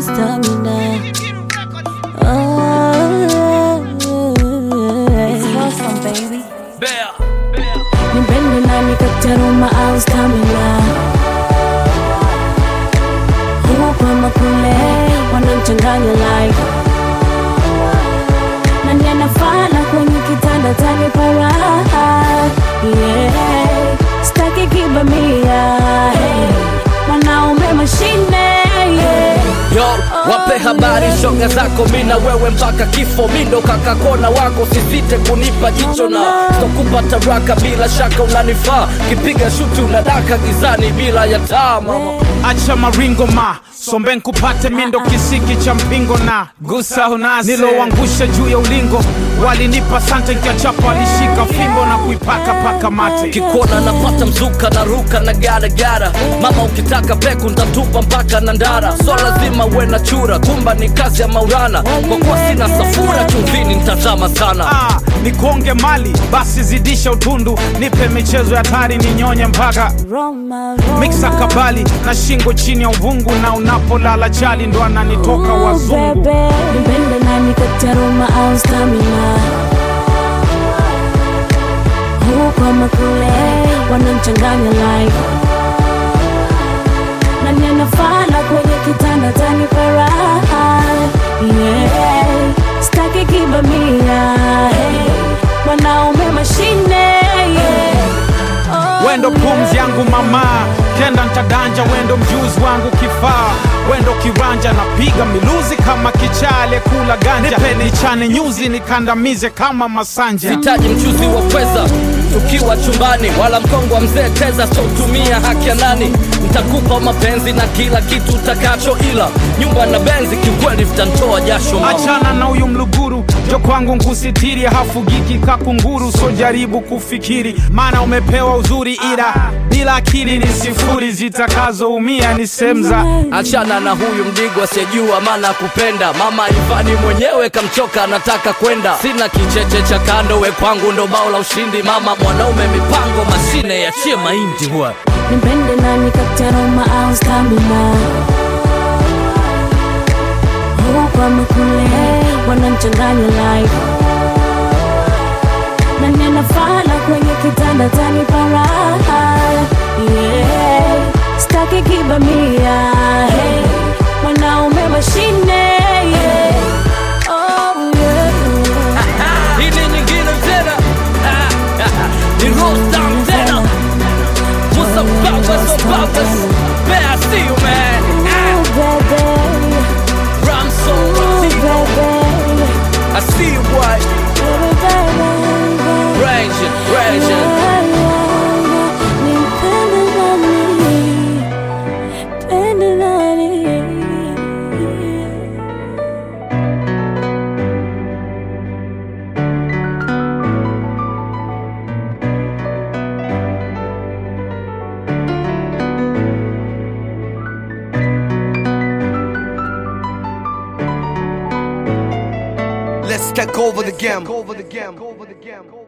our stamina. Oh, it's awesome, baby. Nipende nani kataruma au stamina huku ama kule wanamchanganya like nani anafana kwenye kitanda tanipa raha yeah. staki kibamia hey. mwanaume mashine yeah. Yo, wape habari shoga zako mina wewe mpaka kifo mindo kakakona wako sisite kunipa jicho na stokupa taraka bila shaka unanifaa kipiga shuti unadaka gizani bila ya taa mama acha maringo ma sombe nkupate mindo kisiki cha mpingo na gusa unasi niloangusha juu ya ulingo walinipa sante nkiachapa walishika fimbo na kuipaka paka mate kikuona napata mzuka na ruka na garagara mama ukitaka peku ntatupa mpaka na ndara so lazima uwe na chura kumba ni kazi ya maurana kwa kuwa sina safura chumvini ntazama sana ah, nikonge mali basi zidisha utundu nipe michezo ya tari ninyonye mpaka Roma, Roma. miksa kabali na shingo chini ya uvungu na unapolala chali ndo ananitoka Oh, wazungu bebe. Nipende nani kataruma au stamina huku ama kule wanamchanganya like nani anafana kwenye kitanda tanipa raha yeah. staki kibamia hey. mwanaume mashine yeah. oh, wendo pumzi yangu mama kenda ntadanja wendo mjuzi wangu kifaa wendo kiranja napiga miluzi kama kichale kula ganja nipe nichane nyuzi nikandamize kama masanja sitaji mchuzi wa pweza tukiwa chumbani wala mkongo wa mzee teza sotumia haki ya nani ntakupa mapenzi na kila kitu utakacho ila nyumba na benzi kiukweli vitantoa jasho mama. achana na huyu mluguru jo kwangu nkusitiri hafugiki kakunguru so jaribu kufikiri maana umepewa uzuri ila bila akili ni sifuri zitakazoumia ni semza achana na huyu mdigo asiyejua maana kupenda mama ivani mwenyewe kamchoka anataka kwenda sina kicheche cha kando we kwangu ndo bao la ushindi mama mwanaume mipango mashine yachie mahindi huwa nipende nani kataruma au stamina huku ama kule wanamchanganya like nani anafana kwenye kitanda tanipa raha yeah. staki kibamia hey. mwanaume mashine yeah. oh, yeah. hii ni nyingine tena ni rostam tena musa babas o babas bea see you man Ooh, baby. ramso Ooh, baby. I see you boy raging raging Let's take over the game. Over the game. Over the game.